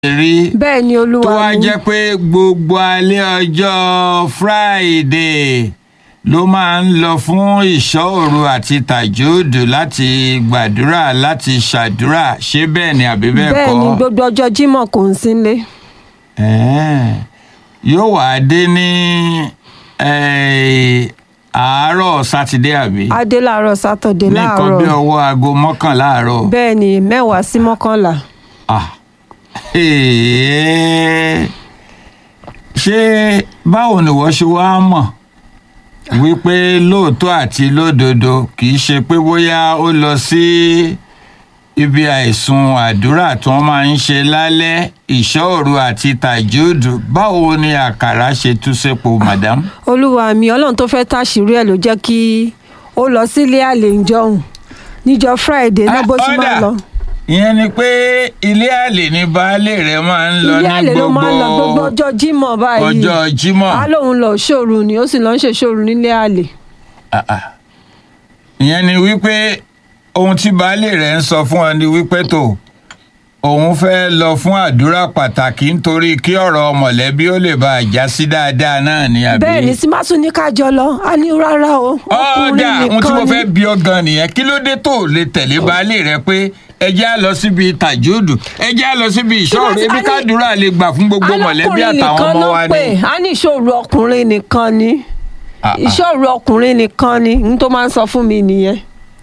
rí bẹ́ẹ̀ ni tó olúwa wá mi jẹ́ pé gbogbo alẹ́ ọjọ́ Friday ló máa ń lọ fún ìṣọ́ òru àti tàjúdù láti gbàdúrà láti ṣàdúrà ṣé bẹ́ẹ̀ ni àbí bẹ́ẹ̀ bẹ́ẹ̀ kọ́ ni gbogbo ọjọ́ Jímọ̀ kò ń sínlé Ẹ̀ẹ́, yóò wá dé ní eh, àárọ̀ sátidé àbí adé láàárọ̀ sátọ̀dé ní nǹkan bí láàárọ̀ ọwọ́ aago mọ́kànlá àárọ̀. bẹ́ẹ̀ ni mẹ́wàá sí mọ́kànlá Ah. Ee. ṣé báwo ni wọ́n ṣe wá mọ̀ wípé lóòótọ́ àti lódodo kì í ṣe pé bóyá ó lọ sí ibi àìsùn àdúrà tí wọ́n máa ń ṣe lálẹ́ ìṣọ́òru àti tàjúdù báwo ni àkàrà ṣe tú sépo madam. olúwa mi ọlọ́run tó fẹ́ táṣìírí ẹ̀ ló jẹ́ kí ó lọ sílé àlè ìjọhùn níjọ́ Friday náà bó ṣe máa Ọ̀dà, lọ ìyẹn ni pé ilé àlè ní baálé rẹ̀ máa ń lọ ilé ní àlè ló máa ń lọ gbogbo gbogbo ọjọ́ Jímọ̀ báyìí ọjọ́ Jímọ̀. á lóun lọ ṣòru ni ó sì lọ ń ṣe ṣòru nílé àlè Ah, ah. ìyẹn ni wípé ohun tí baálé rẹ̀ ń sọ fún ọ ni wípé tó òun fẹ́ lọ fún àdúrà pàtàkì nítorí kí ọ̀rọ̀ mọ̀lẹ́bí ó lè bá a já sí dáadáa náà ni àbí. bẹ́ẹ̀ ni símásù ní kájọ lọ á ní rárá o ọ̀dà ohun tí mo nìkan fẹ́ bí ọ gan nìyẹn kí ló dé tó lè tẹ̀lé baálé rẹ pé ẹ jẹ́ á lọ síbi tàjúdù ẹ jẹ́ á lọ síbi ìṣọ́ọ̀rù Tí wọ́n ti- ebi a ní- kádùúrà lè gbà fún gbogbo mọ̀lẹ́bí Alọ́kùnrin àtàwọn nìkan ọmọ ló wa pè ni. á ní ìṣòro ọkùnrin nìkan ni Ah, ah. ìṣòro ọkùnrin nìkan ni n tó máa ń sọ fún mi nìyẹn.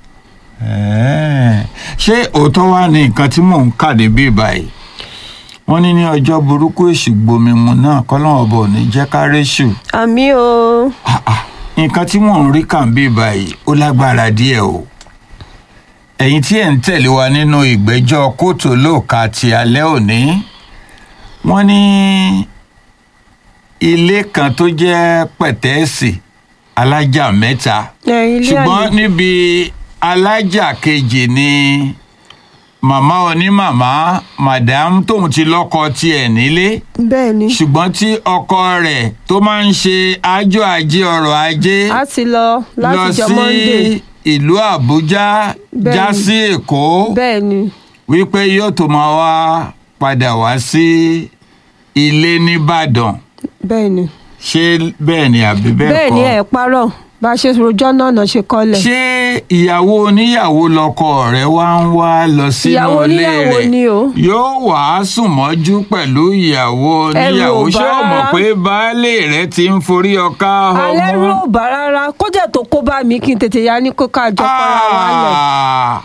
Ẹ̀ẹ́, ṣé òótọ́ wá ní nǹkan tí mò ń kà níbí báyìí wọ́n ní ní ọjọ́ burúkú èṣù gbomimu náà kọ́lọ́wọ́ bọ̀ ní jẹ́ ká réṣù àmì o Ah, ah, nǹkan tí mò ń rí kà ń bí báyìí ó lágbára díẹ̀ o ẹ̀yin tí ẹ̀ ń tẹ̀lé wa nínú ìgbẹ́jọ́ kóòtù olóòka ti alẹ́ òní wọ́n ní ilé kan tó jẹ́ pẹ̀tẹ́ẹ̀sì alájà mẹ́ta ẹ, ilé ṣùgbọ́n àlè níbi alájà kejì ni màmá onímàmá madam tóun ti lọ́kọ tiẹ̀ nílé bẹ́ẹ̀ ni ṣùgbọ́n tí ọkọ rẹ̀ tó máa ń ṣe àjọ ajé ọrọ̀ ajé a ti lọ lọ láti jọ sí Monday ìlú àbújá Bẹ́ẹ̀ni. já sí èkó bẹ́ẹ̀ ni wípé yóò tó máa wá padà wá sí ilé nìbàdàn bẹ́ẹ̀ ni ṣé bẹ́ẹ̀ ni àbí bẹ́ẹ̀ bẹ́ẹ̀ kọ́ ni ẹ̀ parọ́ bá a ṣe rojọ́ náà náà ṣe kọ́lẹ̀ ṣé ìyàwó oníyàwó lọkọ rẹ wá ń wá lọ sínú Ìyàwó ilé oníyàwó rẹ ni o. yóò wá sùn mọ́jú pẹ̀lú ìyàwó oníyàwó ò bá ṣé o mọ̀ rárá. pé baálé rẹ ti ń forí ọká alẹ́ rú ọmọ. ò bá rárá kó jẹ́ tó kó bá mi kí n tètè ya ní kó kájọ para wa lẹ̀ Ah!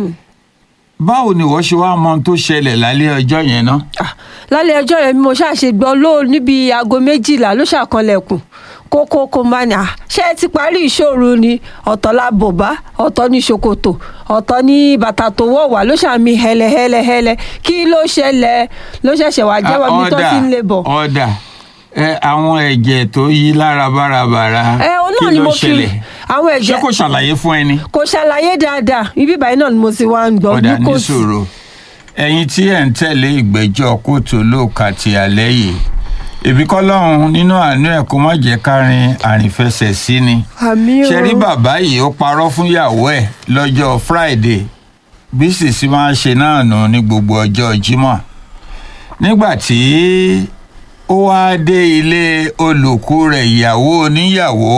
báwo ni wọ́n ṣe wá mọ ohun tó ṣẹlẹ̀ lálẹ́ ọjọ́ yẹn ná. Ah, lálẹ́ ọjọ́ yẹn bí mo ṣàṣe gbọ́ ló níbi aago méjìlá ló ṣàkànlẹ̀kùn kókó kó máa ní à ṣé ẹ ti parí ìṣòro ni ọ̀tọ̀ la bòbá ọ̀tọ̀ ní ṣòkòtò ọ̀tọ̀ ní bàtà tó wọ̀ wá ló ṣàmì hẹlẹhẹlẹhẹlẹ kí ló ṣẹlẹ̀ ló ṣẹ̀ṣẹ̀ wá jẹ́wọ́ mi tó ti ń lè bọ̀. ọ̀dà ẹ àwọn ẹ̀jẹ̀ tó yí lára bárabàra ẹ o kí náà ni ló mo fi ṣẹlẹ̀ àwọn ṣé ẹ̀jẹ̀ kò ṣàlàyé fún ẹni. kò ṣàlàyé dáadáa ibi ìbàyìí náà ni mo ti wá ń gbọ́ ọ̀dà ní glucose. sòrò ẹ̀yin tí ẹ̀ ń tẹ̀lé ìgbẹ́jọ́ kóòtù olóòka ti alẹ́ yìí èbí kọ́lọ́run nínú àánú ẹ̀ kó má jẹ́ kárin àrìnfẹsẹ̀ sí ni àmì o ṣe rí bàbá yìí ó parọ́ fún ìyàwó ẹ̀ lọ́jọ́ Friday bí sìsì máa ń ṣe náà nù ní gbogbo ọjọ́ Jímọ̀ nígbà tí ó wáá dé ilé olùkú rẹ̀ ìyàwó oníyàwó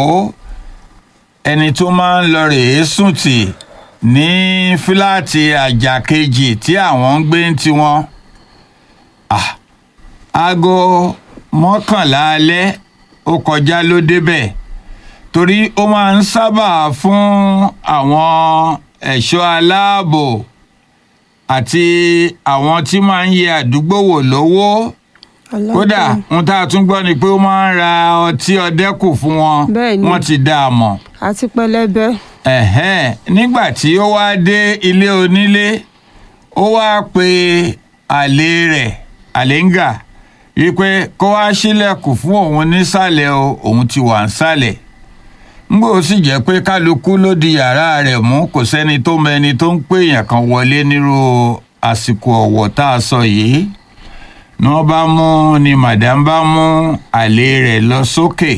ẹni tó máa ń lọ rèé sùn tì ní fíláàtì àjà kejì tí àwọn ń gbé ń tiwọn Ah, aago mọ́kànlá alẹ́ ó kọjá ló débẹ̀ torí ó máa ń sábà fún àwọn ẹ̀ṣọ́ aláàbò àti àwọn tí máa ń yẹ àdúgbò wò lówó kódà ohun tá a tún gbọ́ ni pé ó máa ń ra ọtí ọdẹ́kù fún wọn Bẹ́ẹ̀ ni. wọ́n ti dá a mọ̀ àti pẹlẹbẹ ẹ̀hẹ́n nígbà tí ó wá dé ilé onílé ó wá pe àlè rẹ̀ àléǹgà wípé kó wá sílẹ̀kùn fún òun nísàlẹ̀ o òun ti wà nísàlẹ̀ ngbò ó sì jẹ́ pé kálukú ló di yàrá rẹ̀ mú kò sẹ́ni tó mọ ẹni tó ń pè èèyàn kan wọlé nírú àsìkò ọ̀wọ̀ tá a sọ yìí ni wọ́n bá mú ni màdàm bá mú àlè rẹ̀ lọ sókè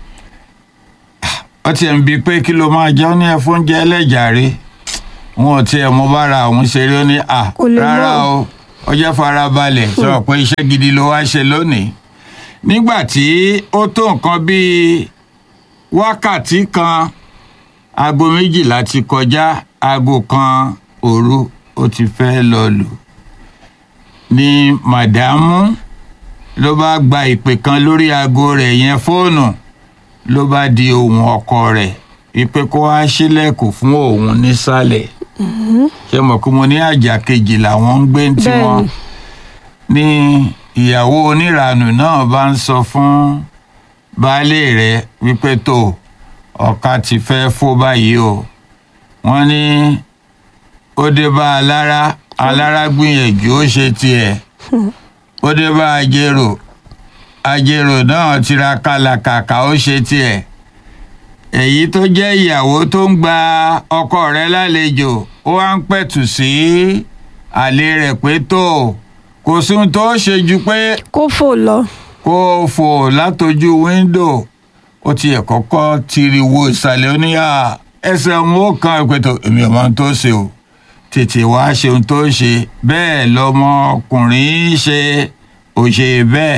ó tiẹ̀ ń bi pé kí ló máa jẹ́ ó ní ẹ fún oúnjẹ ẹlẹ́jàre wọn ò tiẹ̀ mọ bára àwọn ṣeré ó ní à Kò lè rárá mọ̀. o ọjọ́ farabalẹ̀ sọ pé iṣẹ́ gidi ló wá ṣe lónìí nígbà tí ó tó nǹkan bíi wákàtí kan aago méjìlá ti kọjá aago kan òru ó ti fẹ́ lọ lù ní màdámù ló bá gba ìpè kan lórí aago rẹ̀ yẹn fóònù ló bá di ohùn ọkọ rẹ̀ wípé kó wá sílẹ̀kùn fún òun nísàlẹ̀ ṣe mọ̀ pé mo ní àjà kejì làwọn ń gbé ń tiwọn ní ìyàwó oníranù náà bá ń sọ fún baálé rẹ̀ wípé tó ọ̀ka ti fẹ́ fó báyìí o wọ́n ní ó dé bá alára alára gbìyànjú ó ṣe tiẹ̀ ó dé bá ajérò ajérò náà tiraka làkàkà ó ṣe tiẹ̀ èyí tó jẹ́ ìyàwó tó ń gba ọkọ rẹ̀ lálejò ó wá ń pẹ̀tù sí àlè rẹ̀ pé tó kò sóhun tó ṣe ju pé kó fò lọ. kó o fò látojú wíńdò ó tiẹ̀ kọ́kọ́ tiri wo ìsàlẹ̀ oníyà ẹsẹ̀ òun ó kan ìpètò èmi ò mọ ohun tó ṣe o tètè wá ṣe ohun tó ṣe bẹ́ẹ̀ lọmọkùnrin ṣe ò ṣe bẹ́ẹ̀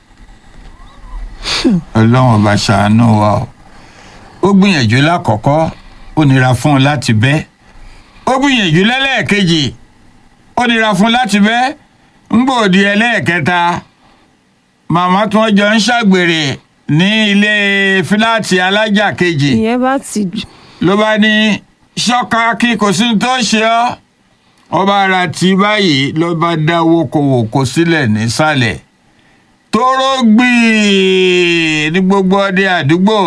ọlọ́run ọba ṣàánú wa o ó gbìyànjú lákọ̀ọ́kọ́ ó nira fún un láti bẹ́ ó gbìyànjú lẹ́lẹ́ẹ̀kejì ó nira fún un láti bẹ́ ń gbòdì ẹlẹ́ẹ̀kẹta màmá tí wọ́n jọ ń ṣàgbèrè ní ilé fíláàtì alájà kejì ìyẹn bá ti jù. ló bá ní ṣọ́ka kí kò sí ní tó ṣe ọ́ ọba ara tí báyìí ló bá dá wókòwòkò sílẹ̀ nísàlẹ̀ tóró gbìí ní gbogbo ọdẹ àdúgbò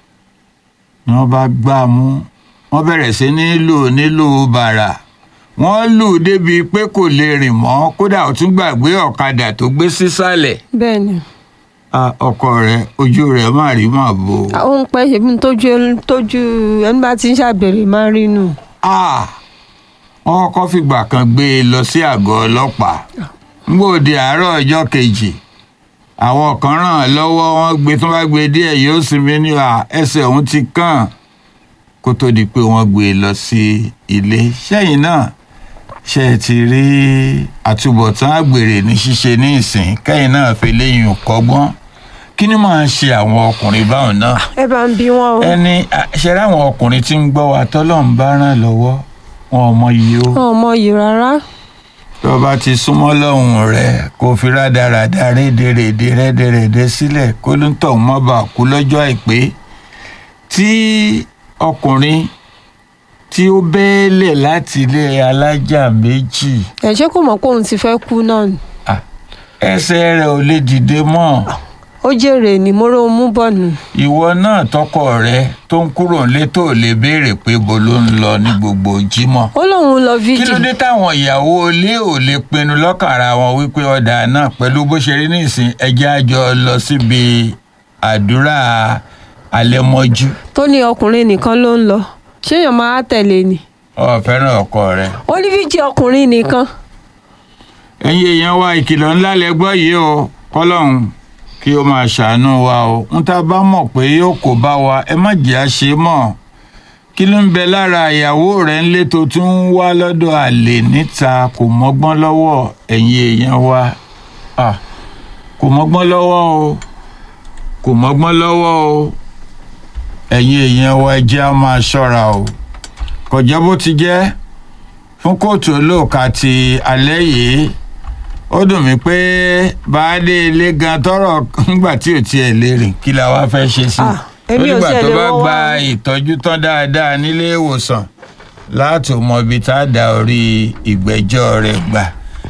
ni wọ́n bá gbá a mú wọ́n bẹ̀rẹ̀ sí ní lù nílùú bàrà wọ́n lù débi pé kò lè rìn mọ́ kódà ó tún gbàgbé ọ̀kadà tó gbé sísàlẹ̀ bẹ́ẹ̀ ni Ah, ọkọ rẹ̀ ojú rẹ̀ má rí má bò ó. ó ń pẹ́ ṣèbí tójú tójú ẹni bá ti ń ṣàgbèrè máa ń rí nù. Ah, wọ́n kọ́kọ́ fìgbà kan gbé e lọ sí àgọ́ ọlọ́pàá ngbòde àárọ̀ ọjọ́ kejì àwọn kan ràn án lọ́wọ́ wọ́n gbé tó bá gbé díẹ̀ yóò sinmi ní à ẹsẹ̀ òun ti kàn kó tó di pé wọ́n gbé e lọ sí ilé sẹ́yìn náà ṣe é ti rí àtúbọ̀tán àgbèrè ní ṣíṣe ní ìsìn kẹ́yìn náà fi léyìn kọ́gbọ́n kí ni máa ń ṣe àwọn ọkùnrin báwọn náà ẹ bá ń bí wọn o. ẹni ṣe ráwọn ọkùnrin tí ń gbọ́ wa tọ́lọ́run bá ràn lọ́wọ́ wọn ò mọ iye o wọn ò mọ yìí rárá. tó o bá ti súnmọ́ lọ́hùn rẹ̀ kó fi rádaràda rédèrèdè rẹ́dẹ̀rẹ̀dẹ̀ sílẹ̀ kó ló ń tọ̀ mọ́ bá kú lọ́jọ́ àìpé tí ọkùnrin tí ó bẹ́ẹ̀lẹ̀ láti ilé alájà méjì ẹ ṣé kò mọ̀ pé òun ti fẹ́ kú náà ni. ah, ẹsẹ̀ rẹ̀ ò lè dìde mọ́ ó jèrè ní móró mú bọ̀ nù. ìwọ náà tọkọ rẹ tó ń kúrò nílé tó lè béèrè pé bo ló ń lọ ní gbogbo jímọ̀ ó lóun lọ kí ló fíjì. dé táwọn ìyàwó ilé ò lè pinnu lọ́kàn ara wọn wípé ọ̀dà náà pẹ̀lú bó ṣe rí nísìn ẹjẹ́ àjọ lọ síbi àdúrà alẹ́mọ́jú tó ní ọkùnrin nìkan ló ń lọ ṣéèyàn máa tẹ̀lé ni. ọ fẹ́ràn ọkọ rẹ. ó ní fíjì ọkùnrin nìkan. ẹ̀yin èèyàn wa ìkìlọ̀ ńlá lẹ gbọ́ yìí o kọ́lọ́hún kí ó máa ṣàánú wa o ń tá a bá mọ̀ pé yóò kó bá wa ẹ má jẹ́ àṣe mọ́ kí ló ń bẹ lára ìyàwó rẹ̀ ńlé tó tún ń wá lọ́dọ̀ àlè níta kò mọ́gbọ́n lọ́wọ́ ẹ̀yin èèyàn wa Ah, kò mọ́gbọ́n lọ́wọ́ o kò mọ́gbọ́n lọ́wọ́ o ẹ̀yin èèyàn wa ẹ jẹ́ á máa ṣọ́ra o kò jẹ́ bó ti jẹ́ fún kóòtù olóòka ti alẹ́ yìí ó dùn mí pé baálé ilé gan tọrọ ńgbà tí ò tiẹ̀ lè rìn kí la wá fẹ́ ṣe sí Ah, i èmi ò nígbà tiẹ̀ tó lè bá wọ́n gba wá. ìtọ́jú tán dáadáa nílé ìwòsàn láti mọ ibi tá a dá orí ìgbẹ́jọ́ rẹ̀ gbà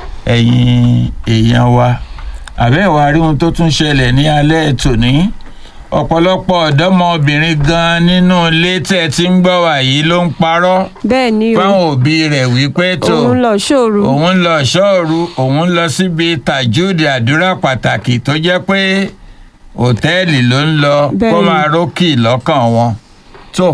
ẹ̀yin èèyàn wa àbẹ́wò rí ohun tó tún ṣẹlẹ̀ ní alẹ́ tòní ọ̀pọ̀lọpọ̀ ọ̀dọ́mọbìnrin gan nínú ilé tẹ́ ti ń gbọ́ wà yìí ló ń parọ́ bẹ́ẹ̀ ni o fáwọn òbí rẹ̀ wípé tó òun lọ ṣòro. òun ń lọ ṣọ́ọ̀rù òun ń lọ síbi tàjúdì àdúrà pàtàkì tó jẹ́ pé òtẹ́ẹ̀lì ló ń lọ kó Bẹ́ẹ̀ni. máa rókì lọ́kàn wọn tó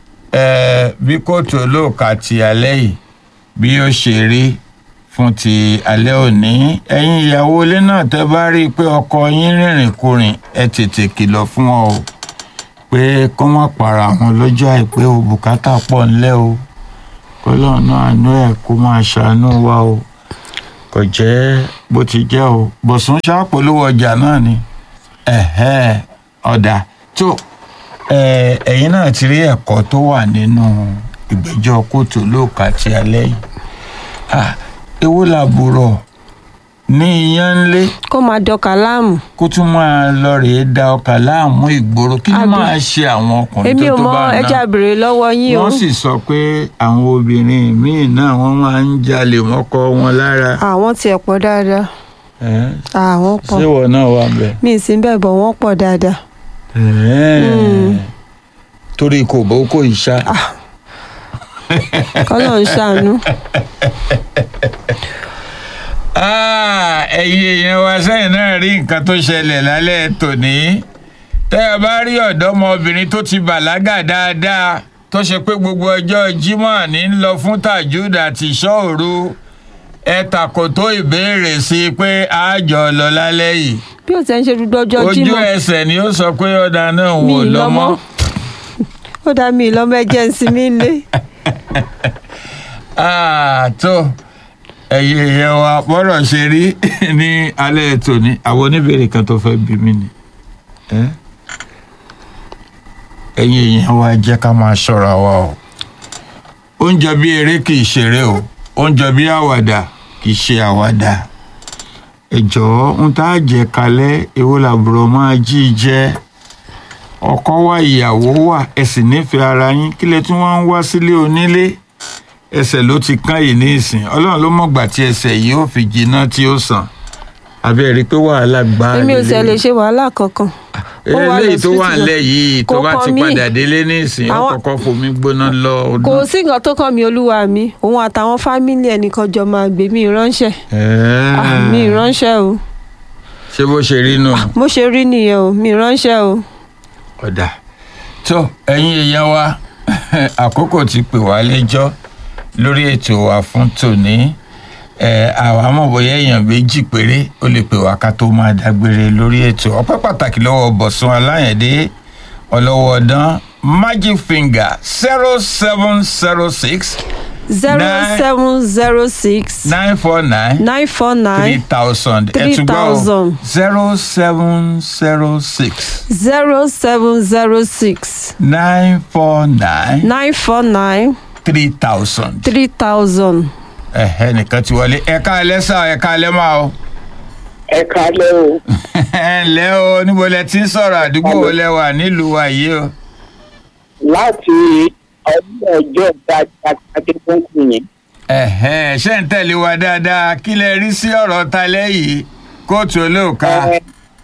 eh, bí kóòtù olóòka ti alẹ́ yìí bí ó ṣe rí fún ti alẹ́ òní ẹ̀yin ìyàwó ilé náà tẹ́ bá rí i pé ọkọ yín rìnrìn kurìn ẹ tètè kìlọ̀ fún wọn o pé kó má para wọn lọ́jọ́ àìpé o bùkátà pọ̀ ńlẹ̀ o kọlọ́run náà àánú ẹ̀ kó máa ṣàánú wa o kò jẹ́ bó ti jẹ́ o bọ̀sùn ṣàpolówó ọjà náà ni ẹ̀hẹ́ ọ̀dà tó ẹ, ẹ̀yin náà ti rí ẹ̀kọ́ tó wà nínú ìgbẹ́jọ́ kóòtù olóòkà ti alẹ́ yìí Ah, èwo làbúrò ní iyán ńlé kó máa dọkà láàmú kó tún máa lọ rèé da ọkà láàmú ìgboro kí ló Àbí- máa ṣe àwọn ọkùnrin èmi tó ò tó mọ bá náà ẹja bèrè lọ́wọ́ yín o wọ́n sì sọ pé àwọn obìnrin míì náà wọ́n máa ń jalè mọ́kọ wọn lára àwọn tiẹ̀ pọ̀ dáadáa Ẹ́, àwọn pọ̀ ṣé ìwọ náà wà bẹ́ẹ̀. mi ì sí bẹ́ẹ̀ bọ̀ wọ́n pọ̀ dáadáa Ẹ́, torí kò bó kò ìṣá kọ́lọ̀ ń ṣàánú Ah, ẹ̀yin èèyàn wa sẹ́yìn náà rí nǹkan tó ṣẹlẹ̀ lálẹ́ tòní tẹ́ ẹ bá rí ọ̀dọ́mọbìnrin tó ti bàlágà dáadáa tó ṣe pé gbogbo ọjọ́ Jímọ̀ ní ń lọ fún tajud àti ìṣọ́òru ẹ tàkòtó ìbéèrè sí i pé àjọ lọ lálẹ́ yìí bí ó ti ń ṣe dúdú ọjọ́ ojú jímọ̀ ẹsẹ̀ ni ó sọ pé ọ̀dà náà mi wò ì lọ́mọ́ lọ́mọ́ ó dá mi ì lọ́mọ ẹjẹ́ ń sinmi lé Ah, tó ẹ̀yin èèyàn wa bọ́rọ̀ ṣe rí ní alẹ́ tòní àwọn oníbèrè kan tó fẹ́ bí mi ni ẹ́? ẹ̀yin èèyàn wa jẹ́ ká máa ṣọ́ra wa o oúnjẹ bí eré kì í ṣeré o oúnjẹ bí àwàdà kì í ṣe àwàdà ẹ jọ̀ọ́ ń tá a jẹ kalẹ̀ èwo làbúrò máa jí jẹ ọkọ wa ìyàwó wà ẹ sì nífẹ̀ẹ́ ara yín kílẹ̀ tí wọ́n ń wá sílé onílé ẹsẹ̀ ló ti kán yìí ní ìsìn ọlọ́run ló mọ̀gbà tí ẹsẹ̀ yìí ó fi jiná tí ó sàn abẹ́ rí i pé wàhálà gbá èmi ò tiẹ̀ lè ṣe wàhálà kankan ó wà eléyìí tó wà lọ́sibítù nílẹ̀ yìí tó Kò bá ti kàn mí. padà délé ní ìsìn ó Àwọn- kọ́kọ́ fomi gbóná lọ kò ọdún. sí nǹkan tó kàn mí olúwa mi òun àtàwọn fámìlì ẹnìkan jọ máa gbé mi ránṣẹ́ Ah, mi ránṣẹ́ o ṣé bó ṣe rí nù. mo ṣe rí nìyẹn o mi ránṣẹ́ o ọ̀dà tó ẹ̀yin èèyàn wa àkókò ti pè wá lẹ́jọ́ lórí ètò wa fún tòní ẹ àwa mọ̀ bóyá èèyàn méjì péré ó lè pè wá ká tó máa dágbére lórí ètò ọpẹ́ pàtàkì lọ́wọ́ bọ̀sùn aláyẹ̀dé ọlọ́wọ́ ọdán magic finger zero seven zero six zero Nine- seven zero six nine four nine nine four three nine thousand Three thousand. zero seven zero six zero seven zero six nine four nine nine four nine three thousand. three thousand. ẹ̀hẹ́ nìkan ti wọlé ẹ̀ka ẹlẹ́sà ẹ̀ka ẹlẹ́mà o. ẹ kálẹ́ o ẹ ǹlẹ́ o níbo lẹ ti ń sọ̀rọ̀ àdúgbò wo lẹ wà nílùú wa yìí o. láti ọdún ọjọ́ ìdájọ́ adébọ́nkù yẹn ẹ̀hẹ́ ṣé ń tẹ̀lé wa dáadáa kí lẹ rí sí ọ̀rọ̀ ta lẹ́yìn kóòtù olóòka ẹ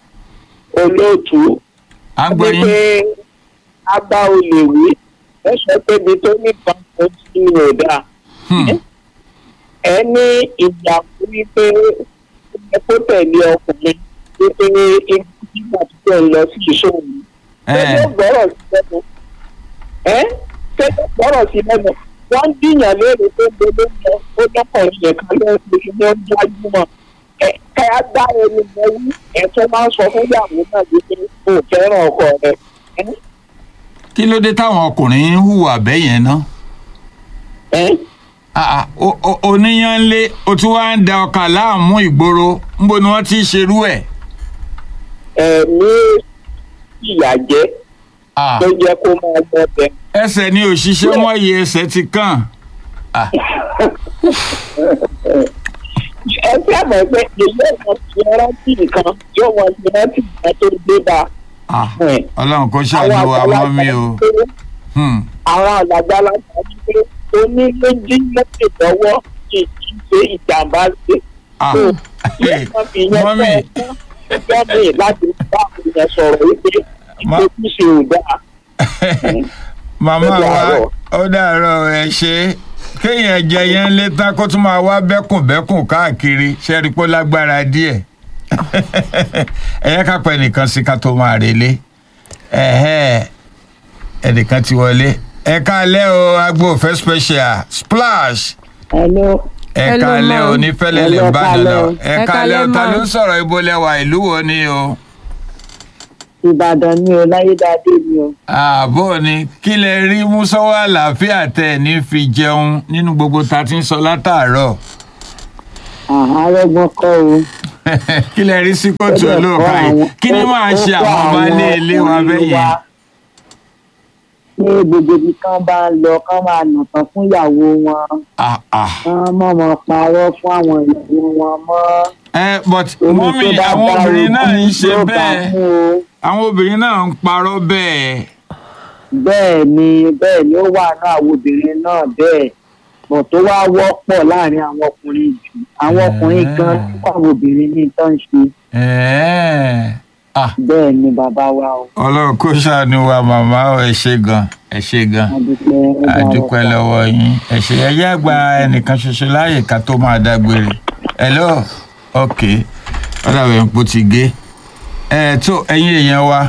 olóòtú à ń gbọ́ wípé yín. a bá olè wí ẹ sọ pé ibi tó nípa ó ti ní ọ̀dà Hmm. ẹ ní ìyàwó wípé ẹ kó tẹ̀lé ọkùnrin wípé nígbà tí ó ń lọ sí ìṣòwò ẹ tẹ́lẹ̀ gbọ́rọ̀ sí lẹ́nu ẹ́ tẹ́lẹ̀ gbọ́rọ̀ sí lẹ́nu wọ́n ń dìyàn léèrè pé gbogbo lọ ó lọ́kọ̀ọ́rin yẹn kan lọ́wọ́ pé kí wọ́n gbájúmọ̀ ẹ ká á dá ẹni mọ wí ẹ tó máa ń sọ fún ìyàwó náà wípé kò fẹ́ràn ọkọ rẹ ẹ́ kí ló dé táwọn ọkùnrin ń hùwà bẹ́yẹn ná. ẹ́ Ah, ah, o- o- oníyanlé o tún wá ń da ọkà láàmú ìgboro ńbo ni wọ́n ti ń ṣerú ẹ̀. ẹ̀mí ìyà jẹ́ Ah, tó jẹ́ kó máa gbọ́ bẹ́ẹ̀. ẹsẹ̀ ni òṣìṣẹ́ wọ́n yẹ ẹsẹ̀ ti kàn. Ah, ẹ fẹ́ mọ̀ pé èyí ọ̀sán ti rántí nǹkan yóò wọ́n ti rántí nǹkan tó dé bá ah, ẹ̀. ọlọ́run kò ṣàánú wa mọ́ mi o. Hmm. àwọn àgbàlagbà ní pé onílé jí lókè lọ́wọ́ kì í ṣe ìjàmbá ṣe. Ah, So, hey, wọ́n fi yẹn mọ́mì. fẹ́ ẹgbẹ́ mi láti bá àwọn èèyàn sọ̀rọ̀ wípé Ma- ìgbésí ò dáa. màmá Ó wa dàárọ̀. ó dàárọ̀ ẹ ṣe kéèyàn jẹ yẹn lé tán kó tún máa wá bẹ́kùnbẹ́kùn káàkiri ṣẹ́rí pé ó lágbára díẹ̀ ẹ yẹ ká pẹ́ nìkan sí ká tó máa relé ẹ̀hẹ́ ẹnìkan ti wọlé ẹ káalẹ́ o agbo òfẹ́ special splash Hello. ẹ Hello, káalẹ́ o ma'am. ní fẹ́lẹ́lẹ̀ Hello, ìbàdàn náà káalẹ́ o. ẹ Ẹ káalẹ́ o káalẹ́, ta ló ma'am. ń sọ̀rọ̀ ibo lẹ́wà ìlú wo ni o. Ìbàdàn ni o láyédáadé ni o. ààbò ni kí lẹ rí mú sọ́wọ́ àlàáfíà tẹ̀ ní fi jẹun nínú gbogbo ta ti ń sọ látàárọ̀. àárẹ̀gbọ́n kọ́ o. kí lẹ rí sí kóòtù Ó dẹ̀ olóòka kọ́ yìí àwọn- kí ni ó- máa ó ṣe kọ́ àwọn ọba ilé ilé wa ọkùnrin bẹ́ẹ̀ yẹn. wa. ní gbogbo ibi kan bá ń lọ kán máa nà tán fún ìyàwó wọn Ah, ah. kán mọ̀ mọ́ parọ́ fún àwọn ìyàwó wọn mọ́. ẹ but Omi mọ́mí tó bá àwọn bá obìnrin náà ń ogún ṣe yóò bá bẹ́ẹ̀ mú o. àwọn obìnrin náà ń parọ́ bẹ́ẹ̀. bẹ́ẹ̀ ni bẹ́ẹ̀ ni ó wà ní àwọn obìnrin náà bẹ́ẹ̀ bọ̀ tó wá wọ́pọ̀ láàrin àwọn ọkùnrin jù àwọn ọkùnrin gan tí àwọn obìnrin ní tó ń ṣe Ẹ̀ẹ́. Ah, bẹ́ẹ̀ ni bàbá wa o. ọlọ́run kó ṣàánú wa màmá ọ ẹ ṣe gan ẹ ṣe gan adúpẹ́ ó dára àdúpẹ́ sá. lọ́wọ́ yín ẹ ṣe ẹyẹ àgbà ẹnìkan ṣoṣo láàyè ká tó máa dágbére hello ok ọ̀dàbẹ̀ ń po ti gé ẹ tó ẹ̀yin èèyàn wa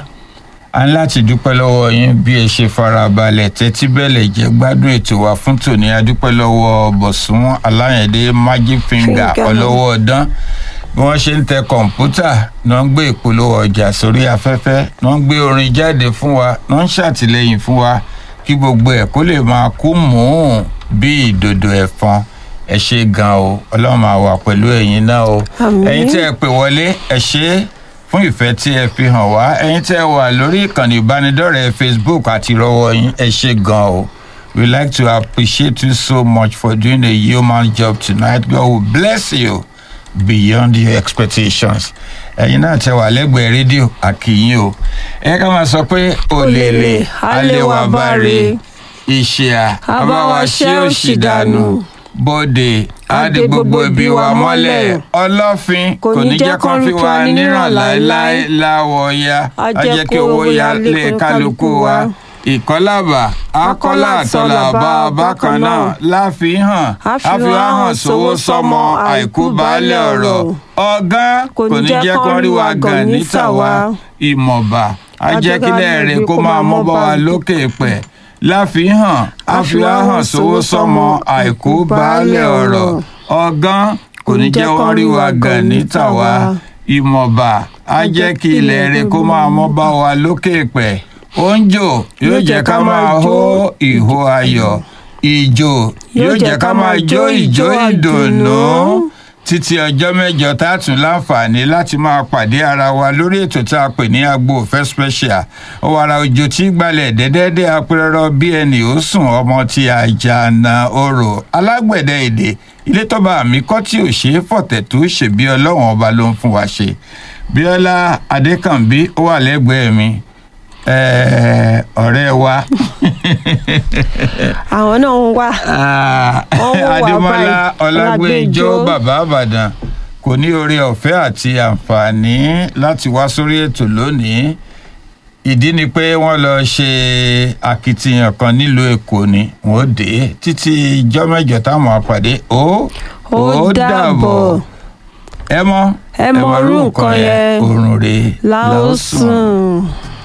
a ní láti dúpẹ́ lọ́wọ́ yín bí ẹ ṣe fara balẹ̀ tẹ́tí bẹ́lẹ̀ jẹ́ gbádùn ètò wa fún tòní adúpẹ́ lọ́wọ́ bọ̀sùn aláyẹ̀dẹ́ magic finger Finger. ọlọ́wọ́ ọdán bí wọ́n ṣe ń tẹ kọ̀ǹpútà ni wọ́n ń gbé ìpolówó ọjà sórí afẹ́fẹ́ ni wọ́n ń gbé orin jáde fún wa ni wọ́n ń ṣàtìlẹ́yìn fún wa kí gbogbo ẹ̀ kó lè máa kú mùún bí ìdòdò ẹ̀fọn ẹ ṣe gan o ọlọ́run máa wà pẹ̀lú ẹ̀yin náà o Àmín. ẹ̀yin tí ẹ pè wọlé ẹ ṣe é fún ìfẹ́ tí ẹ fi hàn wá ẹ̀yin tí ẹ wà lórí ìkànnì ìbánidọ́rẹ̀ẹ́ facebook àti ìrọwọ́ yín ẹ ṣe gan o we like to appreciate you so much for doing a human job tonight god will bless you beyond your expectations ẹ̀yin náà tẹ wà lẹ́gbẹ̀ẹ́ rédíò àkìyìn o ẹ ká máa sọ pé òlèlè àlewà báre ìṣìà àbáwá ṣé òṣì dànù bóde àdé gbogbo ibi wa mọ́lẹ̀ ọlọ́fin kò ní jẹ́ kán fi wa níràn láéláé láwọ̀ ya A a jẹ́ kí owó ya lé kálukú wa ìkọ́làbà akọ́là àtọ́là bá a bákan náà láfihàn àfihàn hàn sówó sọmọ àìkú baálẹ̀ ọ̀rọ̀ ọ̀gán kò ní jẹ́ kán rí wa gàn níta wa ìmọ̀ba ajẹ́kílẹ̀ rẹ̀ kó máa mọ́ bá wa lókè pẹ̀ láfihàn àfihàn hàn sówó sọmọ àìkú baálẹ̀ ọ̀rọ̀ ọ̀gán kò ní jẹ́ wọ́n rí wa gàn níta wa ìmọ̀ba ajẹ́kílẹ̀ rẹ̀ kó máa mọ́ bá wa lókè pẹ̀ oúnjò yóò jẹ́ ká máa hó ìhó ayọ̀ ìjò yóò jẹ́ ká máa jó ìjó ìdùnnú títí ọjọ́ mẹ́jọ tá a tún láǹfààní láti máa pàdé ara wa lórí ètò tá a pè ní agbo òfẹ́ special ọ̀wàrà òjò tí gbalẹ̀ dẹ́dẹ́dẹ́ apẹ̀rọ bí ẹnì ó sùn ọmọ tí àjànà orò alágbẹ̀dẹ èdè ilé tọ́ba àmì kọ́ tí ò ṣeé fọ̀tẹ̀ tó ṣèbí ọlọ́run ọba ló ń fún wa ṣe bíọ́lá adékànbí ó wà lẹ́gbẹ̀ẹ́ mi ẹ̀ẹ́, ọ̀rẹ́ wa àwọn náà ń wá Ah, Wọ́n wò wá adémọlá báyìí. ọlágbèjọ Ọlágbèjọ. bàbá àbàdàn kò ní oore ọ̀fẹ́ àti àǹfààní láti wá sórí ètò lónìí ìdí ni pé wọ́n lọ ṣe akitiyan kan nílùú èkó ni wọ́n dé títí ijọ́ mẹ́jọ táwọn àpàdé ó Ó dàbọ̀. ẹ mọ Ẹ mọ orú nǹkan yẹn. òrùn rè láòsùn.